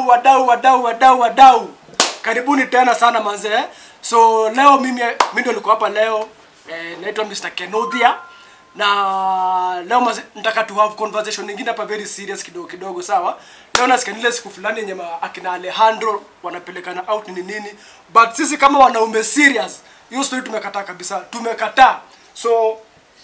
wadau wadau wadau wadau wadau karibuni tena sana manze so leo mimi mimi ndio niko hapa leo eh, naitwa Mr. Kenodia na leo maze, nataka tu have conversation nyingine hapa very serious kidogo kidogo sawa leo nasikia ile siku fulani yenye ma- akina Alejandro wanapelekana out ni nini but sisi kama wanaume serious hiyo story tumekataa kabisa tumekataa so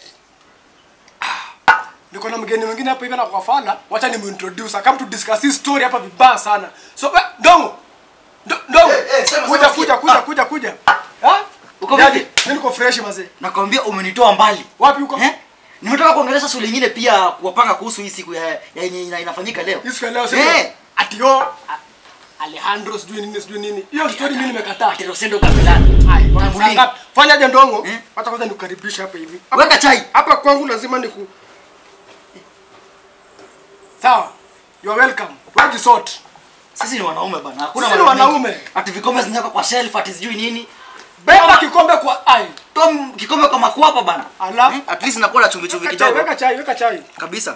niko na mgeni mwingine hapa hivi na kwa fala wacha nimuintroduce I come to discuss his story hapa vibaya sana so eh, dongo Ndo- dongo Eh, eh, sema, kuja sema, kuja sikia. kuja Ah. kuja kuja ha Uko Daddy, vipi? mimi niko fresh mazee nakwambia umenitoa mbali wapi uko eh? nimetoka kuongelesha shule ingine pia kuwapanga kuhusu hii siku ya ya yenye ina- inafanyika leo Hii siku ya leo sio Eh. ati yo a- Alejandro sijui nini sijui nini hiyo story mimi nimekataa Ati Rosendo Kabilani Ai, Na wana- Mulingi. sanga- fanya je ndongo Eh? hata kwanza nikukaribisha hapa hivi Hapa- weka chai hapa kwangu lazima niku sawa you are welcome where is sort sisi ni wanaume bana hakuna Sisi ni maneno mengi. wanaume. ati vikombe zinawekwa kwa shelf ati sijui nini beba kikombe kwa ai toa m- kikombe kwa makwapa bana Ala. Eh? at least nakuwa na chumvi chumvi weka chai kidogo weka chai weka chai kabisa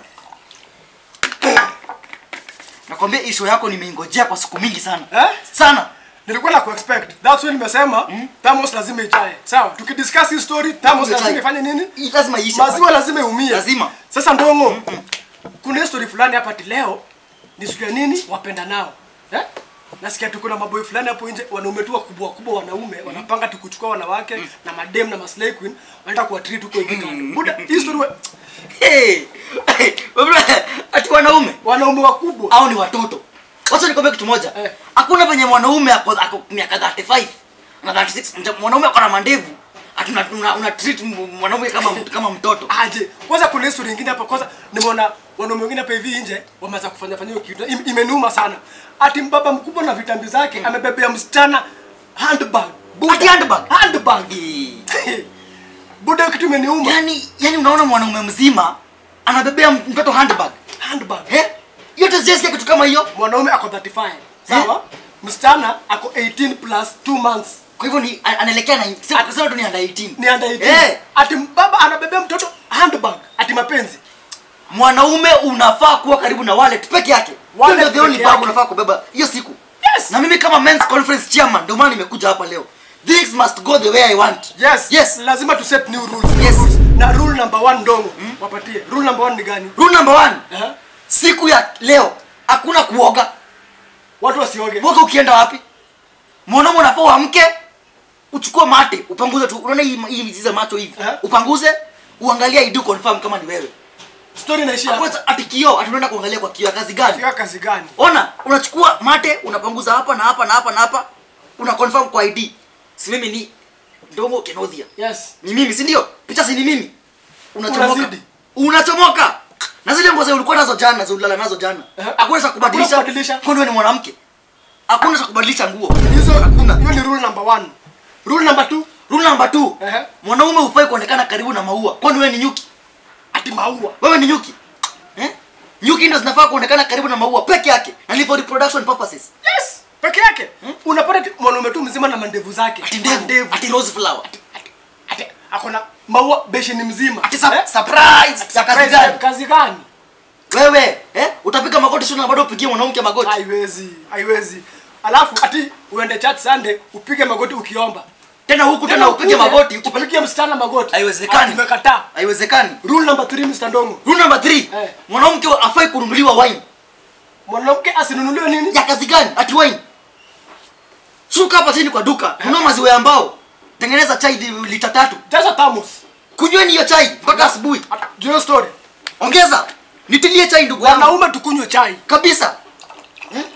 nakwambia hii show yako nimeingojea kwa siku mingi sana eh sana nilikuwa na kuexpect that's why nimesema Thamos lazima ijae sawa tukidiscuss hii story Thamos Ijae. lazima ifanye nini Hii lazima iishe maziwa lazima iumie Lazima. sasa ndongo kuna hii story fulani hapa ati leo ni siku ya nini wapenda nao eh? nasikia tuko na maboy fulani hapo nje wanaume tu wakubwa wakubwa wanaume wanapanga tu kuchukua wanawake na madem na maslay queen wanaenda kuwa treat huko hivi kando buda hii story wa- Hey! Hey! Wewe, ati wanaume wanaume wakubwa au ni watoto wacha nikwambia kitu moja Eh. hakuna venye mwanaume ako ako miaka 35 na 36 mja- mwanaume ako na mandevu ati una, una, una treat m- mwanaume kama mtu- kama mtoto aje kwanza kuna history nyingine hapa kwanza nimeona wanaume wengine hapa hivi nje wameanza kufanya fanya hiyo kitu Im, imenuma sana ati mbaba mkubwa na vitambi zake amebebea msichana handbag Buda. Ati handbag? handbag Eh. buda hiyo kitu imeniuma yani yani unaona mwanaume mzima anabebea m- mtoto handbag handbag eh yote sijasikia kitu kama hiyo mwanaume ako 35 sawa msichana ako 18 plus 2 months kwa hivyo ni a- anaelekea na sema kusema tu ni under 18 ni under 18 Eh. ati baba anabebea mtoto handbag ati mapenzi mwanaume unafaa kuwa karibu na wallet peke yake Wallet Hiyo ndio the only peke bag yake. unafaa kubeba hiyo siku Yes. na mimi kama men's conference chairman ndio maana nimekuja hapa leo things must go the way i want yes yes lazima tu set new rules new Yes. rules na rule number 1 ndongo wapatie rule number 1 ni gani rule number one eh siku ya leo hakuna kuoga watu wasioge woga ukienda wapi mwanaume unafaa uamke uchukue mate upanguze tu unaona hii hii mizizi ya macho hivi Eh. upanguze uangalie idu confirm kama ni wewe story inaishia hapo. Kwanza ati kioo ati unaenda kuangalia kwa kioo ya kazi gani Katika kazi gani ona unachukua mate unapanguza hapa na hapa na hapa na hapa una confirm kwa id si mimi ni ndongo kenodhia yes ni mimi si ndio picha si ni mimi unachomoka Unazidi. unachomoka na zile nguo za ulikuwa nazo jana za ulala nazo jana Eh. hakuna za kubadilisha Hakuna kubadilisha. kwani wewe ni mwanamke hakuna za kubadilisha nguo hizo hakuna hiyo ni rule number 1 rule number 2 rule number 2 Ehe. mwanaume hufai kuonekana karibu na maua kwani wewe ni nyuki ati maua wewe ni nyuki eh? nyuki ndio zinafaa kuonekana karibu na maua peke yake na ni for reproduction purposes yes peke yake unapata ati mwanaume tu mzima na mandevu zake ati ndevu ati rose flower ati akona maua besheni mzima ati sa- Eh? surprise ya kazi Kazi gani kazi gani wewe eh utapiga magoti sio na bado upigie mwanamke magoti haiwezi haiwezi alafu ati uende church sunday upige magoti ukiomba tena huku tena upige ukuje, magoti upige msichana magoti Haiwezekani. Ati umekataa haiwezekani rule number 3 Mr. Ndongo rule number 3 Eh. mwanamke afai kununuliwa wine mwanamke asinunuliwe nini ya kazi gani ati wine shuka hapa chini kwa duka nunua maziwa ya mbao tengeneza chai li- lita tatu jaza thermos kunyweni hiyo chai mpaka asubuhi Ati- ndio story ongeza nitilie chai ndugu yangu wanaume tukunywe chai kabisa Hmm?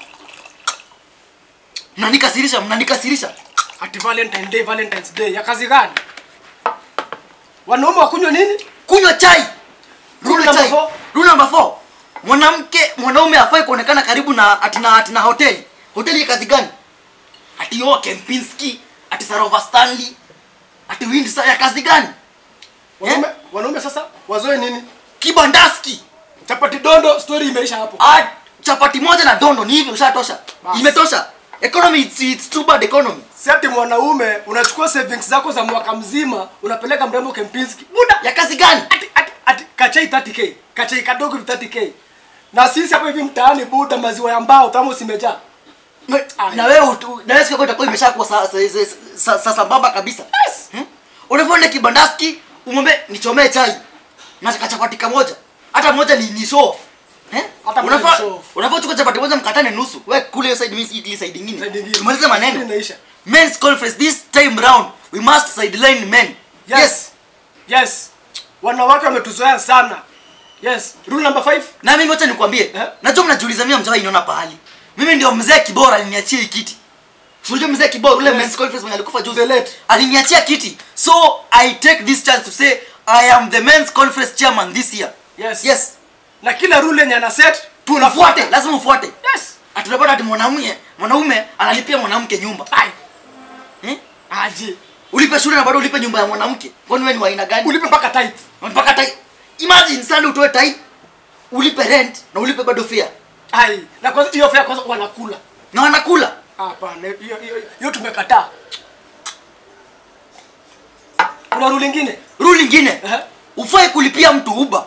mnanikasirisha mnanikasirisha ati valentine day valentines day ya kazi gani wanaume wakunywe nini kunywa chai Rule Kunywa number chai. four. Rule number four. mwanamke mwanaume afai kuonekana karibu na atina atina hoteli hoteli ya kazi gani ati yo kempinski ati sarova stanley ati windsor ya kazi gani wanaume wanaume sasa wazoe nini kibandaski chapati dondo story imeisha hapo Ah, chapati moja na dondo ni hivi ushatosha Bas. imetosha economy it's, it's too bad economy si ati mwanaume unachukua savings zako za mwaka mzima unapeleka mrembo kempinski buda ya kazi gani ati, ati, ati kachai 30k kachai kadogo ni 30k na sisi hapa hivi mtaani buda maziwa ya mbao tamo simejaa Me- Ai. na wewe utu- na wewe siku yako itakuwa imeshakuwa sa- sa- sa- sa- sa- sambamba kabisa Yes. Hmm? unavyoenda kibandaski umwambie nichomee chai na kachapati kamoja hata moja ni, ni show off. Eh? Hata moja Unafaa- ni show off. unafaa uchukue chapati moja mkatane nusu we kule hiyo side mimi ile side nyingine Side nyingine. tumalize maneno Inaisha. men's conference this time round we must sideline men Yes. Yes. Wanawake wametuzoea sana. Yes. Rule number 5. na mimi wacha nikwambie Eh? najua mnajiuliza mimi mjawai niona pahali mimi ndio mzee kibora aliniachia hii kiti unajua mzee kibora ule Yes. men's conference mwenye alikufa juzi The late. aliniachia kiti so i take this chance to say i am the men's conference chairman this year Yes. yes Na kila rule yenye ana set tunafuate lazima ufuate Yes. atunapata ati mwanaume mwanaume analipia mwanamke nyumba Ai. eh? Aje. ulipe shule na bado ulipe nyumba ya mwanamke kwani wewe ni wa aina gani Ulipe mpaka tight. mpaka tai imagine sana utoe tai ulipe rent na ulipe bado fare Ai. Na kwanza hiyo fare kwanza wanakula. na wanakula Hapana, hiyo hiyo hiyo tumekataa. Kuna rule nyingine? rule ingine Eh. ufai kulipia mtu uba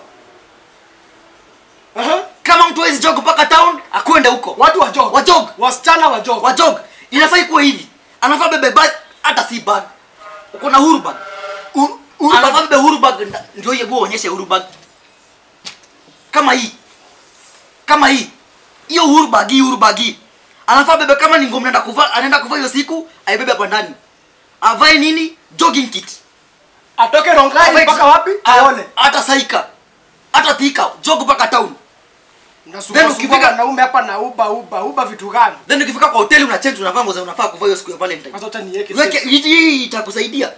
Aha. kama mtu hawezi jog mpaka town akwende huko Watu wa jog. Wa jog. Wasichana wa jog. wa jog inafai kuwa hivi anafaa bebe bag hata si bag uko na huru bag U- u- anafaa bebe huru bag nda- ndio hiyo uonyeshe huru bag kama hii kama hii hiyo huru bag hii huru bag hii anafaa bebe kama ni nguo anaenda kuvaa anaenda kuvaa hiyo siku aibebe hapa ndani avae nini jogging kit atoke Rongai mpaka wapi? Aone. hata saika hata thika jog mpaka town Nasumbua Then sumbua ukifika- wanaume hapa na uba uba uba vitu gani? then ukifika kwa hoteli una change unavaa nguo za unafaa kuvaa hiyo siku ya valentine Kwanza acha niweke. weke safe. hii hii itakusaidia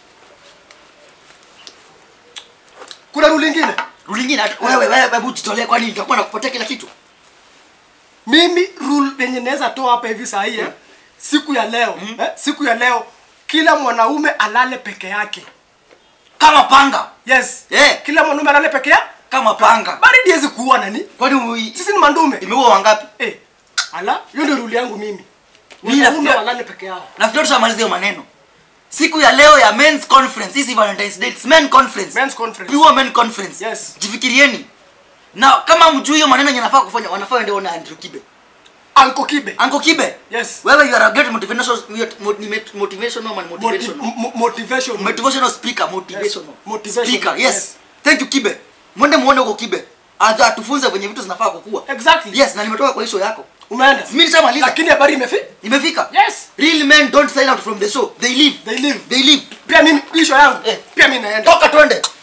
Kuna rule nyingine? rule nyingine hata- wewe wewe hebu jitolee kwani nitakuwa nakupatia kila kitu Mimi rule yenye naweza toa hapa hivi saa hii eh, siku ya leo eh, siku ya leo kila mwanaume alale peke yake. kama panga Yes. Eh. Kila mwanaume alale peke yake. kama panga Baridi haiwezi kuua nani? kwani ui- Sisi ni mandume. imeua wangapi Eh. Ala, hiyo ndio rule yangu mimi. Mimi Wanaume nafikiria- walale peke yao. nafikiri tushamaliza hiyo maneno siku ya leo ya men's conference hii si valentines day it's men conference Men's conference. pure men conference Yes. jifikirieni na kama mjui hiyo maneno yenye nafaa kufanya wanafaa waende ona Andrew Kibe Anko Kibe. Uncle Kibe Yes. wewe you are a great motivational motivational motivational man Motiv- motivational mo- motivation. motivational speaker motivational Motivational, speaker yes. yes. thank you kibe mwende muone huko kibe Atu- atufunze venye vitu zinafaa kukua Exactly. yes na nimetoka kwa hii show yako Umeenda? mimi nishamaliza Lakini habari imefika. nimefika Yes. real men don't sign out from the show they leave They live. they leave Pia mimi isho yangu. Eh. Pia mimi naenda. toka twende